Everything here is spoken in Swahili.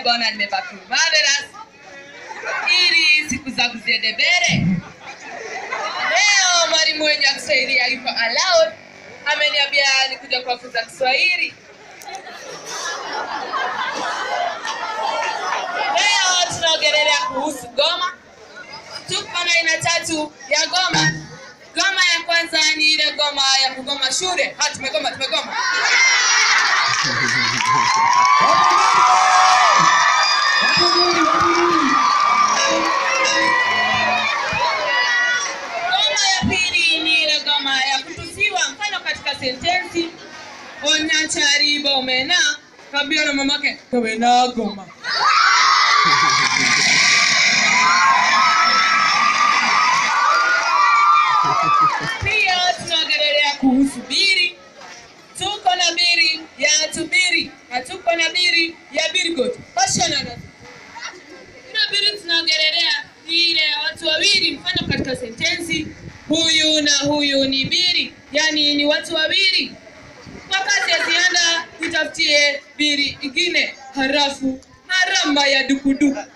bwana nimebaki marvelous ili siku zangu ziende mbele leo mwalimu wenye wa kiswahili yuko allowed ameniambia nikuja kuwafunza kiswahili leo tunaongelelea kuhusu goma tuko na aina tatu ya goma goma ya kwanza ni ile goma ya kugoma shule ha tumegoma tumegoma Goma ya pili ni ile goma ya kutusiwa, mfano katika sentensi Onyanchari bomena kabia na mamake kawena goma. Pia tunaongelelea kuhusu biri. Tuko na biri ya tubiri na tuko na biri ya birgot. Pashana na Ina biri tunaongelelea ni ile ya watu wawili, mfano katika sentensi huyu na huyu ni biri, yani ni watu wawili. Kwa kazi ya ziada tutafutie biri ingine harafu harama ya dukuduku.